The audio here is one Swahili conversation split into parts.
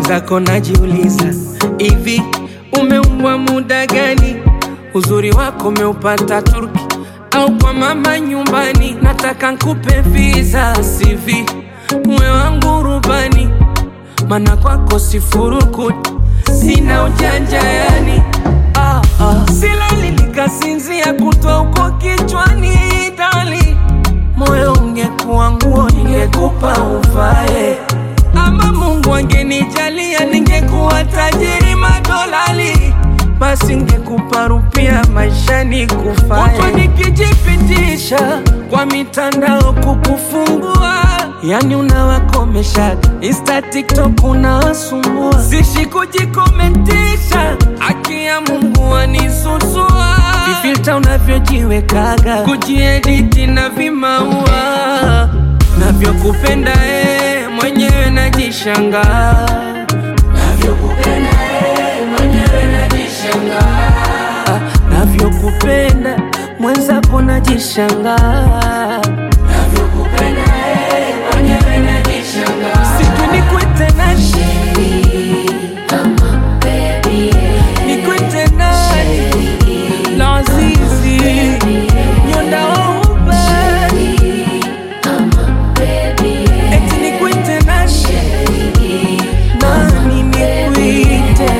mwenzako najiuliza, hivi umeumbwa muda gani? Uzuri wako umeupata Turki au kwa mama nyumbani? Nataka nkupe visa CV, uwe wangu rubani, mana kwako sifurukuti, sina ujanja yani ah, ah. Silali nikasinzia kutwa huko kichwani dali, moyo ungekuwa nguo ningekupa uvae ama Mungu angenijalia ningekuwa tajiri madolali, basi ngekupa rupia maishani kufae. Kutwa nikijipitisha kwa mitandao kukufungua, yani unawakomesha Insta, TikTok unawasumbua, sishi kujikomentisha, haki ya Mungu anisusua, vifilta unavyojiwekaga, kujiediti na vimaua navyokupenda eh, mwenyewe najishangaa navyokupenda eh, mwenyewe najishangaa Ah, navyokupenda mwenzako najishangaa navyokupenda eh, mwenyewe najishangaa situ nikwete nani nikwete nani lazizi nyondaouba eti nikwite nani nani nikwite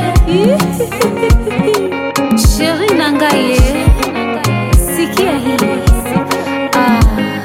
Sheri Nangaye, sikia hii. Ah.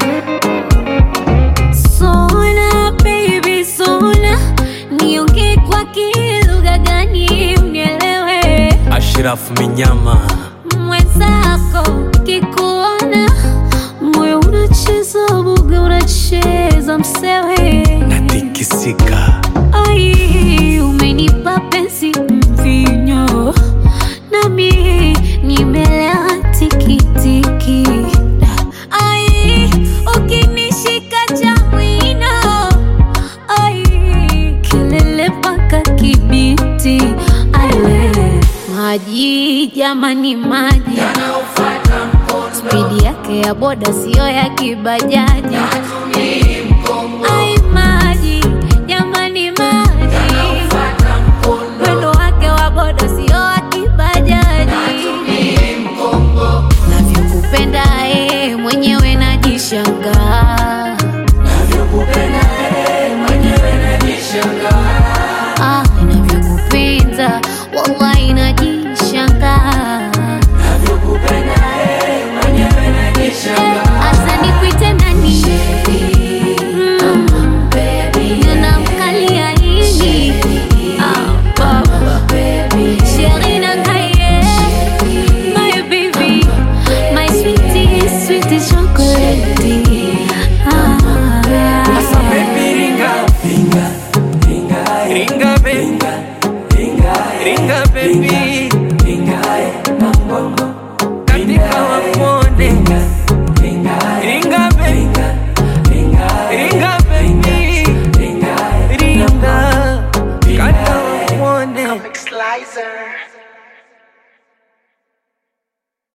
Sona baby sona, niongee kwa kilugha gani unielewe? Ashraf Minyama Mwenzako kikuona moyo unacheza buga, unacheza msewe natikisika Ai, umenipa penzi mvinyo, nami nimelewa tikitiki. Ai, ukinishika cha mwino, ai, kelele mpaka Kibiti. Aiwe, maji jamani, maji spidi yake ya boda siyo ya kibajaji. Ai, maji jamani, maji mwendo wake wa boda sio wa kibajaji. Navyokupenda eh, mwenyewe najishangaa